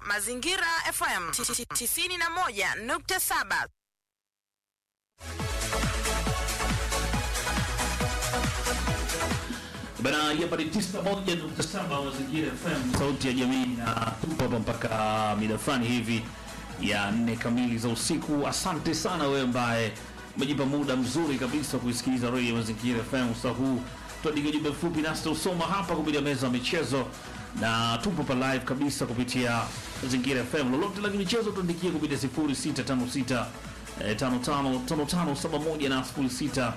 Mazingira FM 91.7. Bana hapa ni tisa moja nukta saba Mazingira FM, sauti ya jamii, na tupo hapa mpaka mida fulani hivi ya nne kamili za usiku. Asante sana wewe ambaye umejipa muda mzuri kabisa kuisikiliza redio Mazingira FM usaa huu. Tuandike jumbe fupi nasi tausoma hapa kupitia meza ya michezo, na tupo pa live kabisa kupitia Mazingira FM. Lolote la michezo tuandikie kupitia 0656 eh, 555571 na 06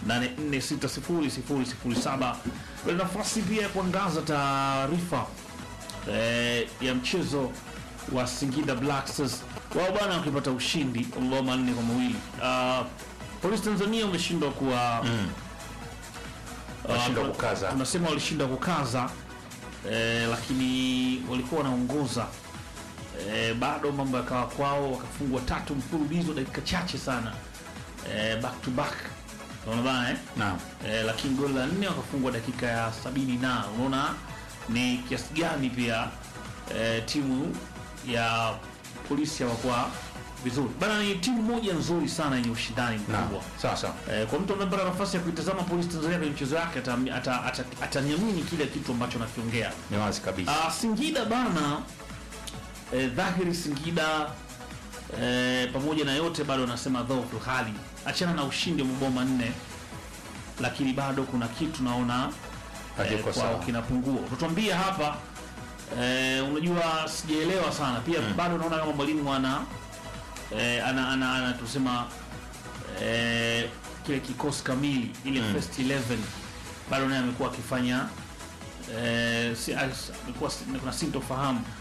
84600007 kuna nafasi pia ya kuangaza taarifa eh, ya mchezo wa Singida Black Stars wao bwana wakipata ushindi wa mabao manne kwa mawili. Uh, Polisi Tanzania wameshindwa kuwa Wameshindwa uh, kukaza. tunasema walishindwa kukaza eh, lakini walikuwa wanaongoza eh, bado mambo yakawa kwao, wakafungwa tatu mfululizo dakika chache sana eh, back to back, unaona bana eh? Naam. eh, lakini goli la nne wakafungwa dakika ya sabini na unaona ni kiasi gani pia eh, timu ya polisi hawakuwa vizuri bana. Ni timu moja nzuri sana yenye ushindani Naam. mkubwa Sasa eh, kwa mtu amepata nafasi ya kuitazama polisi Tanzania kwenye mchezo wake ataniamini ata, ata, ataniamini kile kitu ambacho nakiongea. ni wazi kabisa. Ah, Singida bana eh, dhahiri Singida eh, pamoja na yote bado anasema dhaifu hali, achana na ushindi wa mabao manne, lakini bado kuna kitu naona eh, Hakiko kwao sawa. kinapungua. Tutuambia hapa eh, unajua sijaelewa sana pia bado naona kama mwalimu ana eh, ana, ana, ana tusema eh, kile kikosi kamili ile first 11 bado naye amekuwa akifanya eh, si, as- amekuwa si- kuna sintofahamu